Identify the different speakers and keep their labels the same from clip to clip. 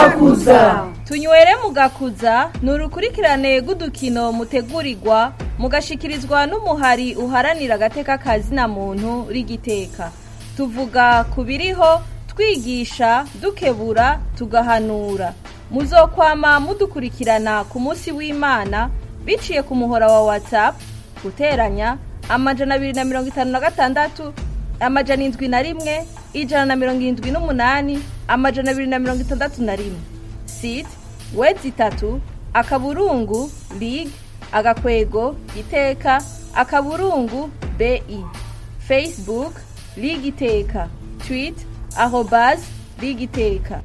Speaker 1: mugakuza
Speaker 2: tunywere mugakuza ni urukurikirane rw'udukino mutegurirwa mugashikirizwa n'umuhari uharanira agateka kazina muntu rigiteka tuvuga ku biriho twigisha dukebura tugahanura muzokwama mudukurikirana ku munsi w'imana biciye ku muhora wa whatsapp guteranya amajana abiri na mirongo itanu na gatandatu amajana indwi na rimwe ijana na mirongo irindwi n'umunani amajana abiri na mirongo itandatu na rimwe site wedi itatu akaburungu lig agakwego iteka akaburungu bi facebook lig iteka tweet arobas lig iteka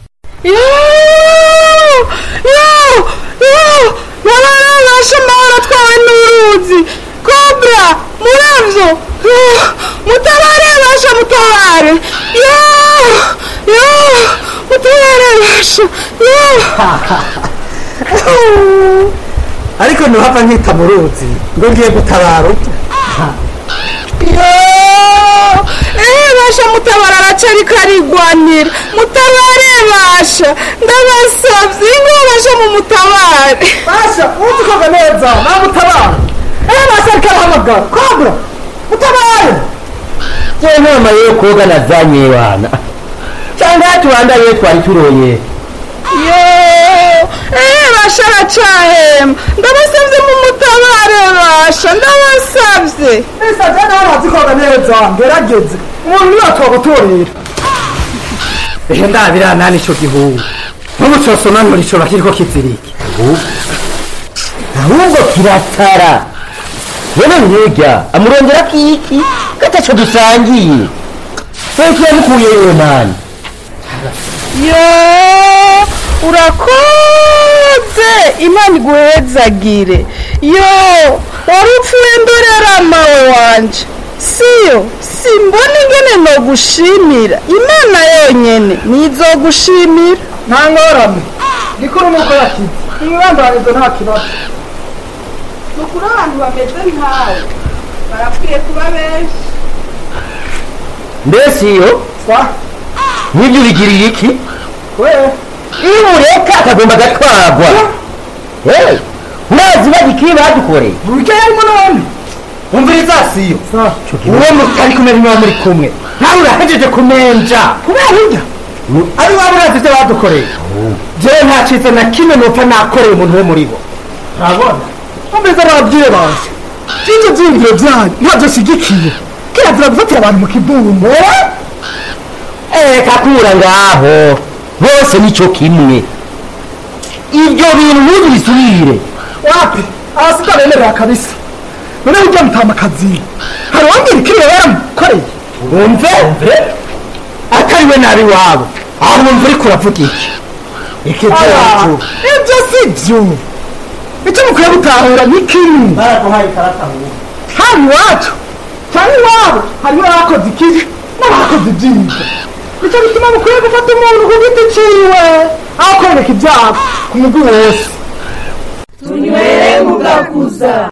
Speaker 1: nabasha amahoro atwawe n'uruzi kobra muravyo mutabare basha mutabare mutabare basha
Speaker 3: ariko ntuhava nkita mu ruzi ngo ngiye gutabara ute
Speaker 1: Eh basha mutabara aracari karigwanira mutabare basha ndabasavye ngo basha mu mutabare
Speaker 3: basha uzi koga neza namutabara eh basha ariko arahamagara kobra mutabare
Speaker 4: je inama yo koga nazanye wana cyangwa tubandanye twari turoye
Speaker 1: yo eh basha aracahema ndabasavye mu mutabare basha ndabasavye
Speaker 3: isa je nawe urazi koga neza ngerageze umuntu niwe twagutorera ehe ndabira nani ico gihugu n'ubu cosomanura ico bakiriko kiziriki
Speaker 4: ahubwo kiratara none mwega amurongera kiki gataco dusangiye feke yamukuye yewe mani
Speaker 1: yo urakoze imana iguhezagire yo wari upfuye ndorera mawe wanje siyo simbona ingene nogushimira imana yonyene nizogushimira
Speaker 3: nta ngorane gikuru nuko yakize umwibandanizo nta kibazo
Speaker 1: nukuri abantu bameze nkawe barakwiye kuba benshi
Speaker 4: mbese iyo
Speaker 3: sa
Speaker 4: nibyo bigiriye iki
Speaker 3: we
Speaker 4: iyo ureka akagomba agatwarwa Hey, urazi bagikiri badukoreye
Speaker 3: burya yarimo none
Speaker 4: umviriza siyo
Speaker 3: sa
Speaker 4: uwo mutari kumwe niba muri kumwe nawe urahejeje kumenja
Speaker 3: kubera burya ari waba urazi ibyo badukoreye jewe nta cyiza na kimwe nupfa nakoreye umuntu wo muri bo urabona umviriza ababyeyi baje by'ibyo byiyumviro byanyu ntabyo shyigikiye kirazira gufatira abantu mu kibungo
Speaker 4: reka kura ngaho bose nicyo kimwe ibyo bintu ntubisubire
Speaker 3: wapi abasita bemerera kabisa none burya mutamakazi hari uwambwira ikiriya yaramukoreye
Speaker 4: wumve atariwe nabi wabo aho wumva uriko uravuga iki iki
Speaker 3: Aya,
Speaker 4: byacu
Speaker 3: ibyo si byo icyo mukwiye gutahura ni kimwe
Speaker 4: baraduhaye ikarata
Speaker 3: hano iwacu cyangwa iwabo harimo abakoze ikibi n'abakoze ibyiza nicyo bituma mukwiye gufata umuntu ku giti ciwe aho kwereka ibyaha ku mugwi wose
Speaker 1: tunywere mugakuza